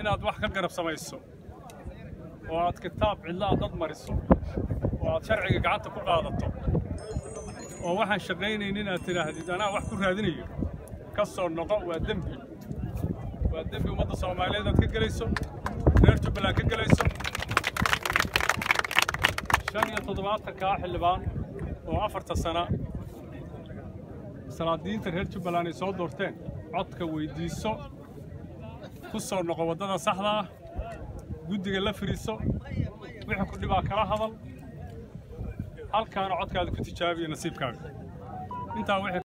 inaad wax ka garab samayso oo aad kitaab cidlaha dad mariso oo aad sharciga gacanta ku qaadato oo waxaan shaqaynayn inaad tidhaahdid anaa wax ku raadinayo ka soo noqo waa dembi waa dembi ummadda soomaaliyeed aad ka gelayso reer jubbaland ka gelayso shan iyo toddobaatankaa xildhibaan oo afarta sana salaadiinta reer jubbaland ay soo doorteen codka weyddiiso ku soo noqo waddada saxda ah guddiga la firiiso wixii ku dhibaa kala hadal halkaana codkaada ku tijaabiya nasiibkaaga intaa wixii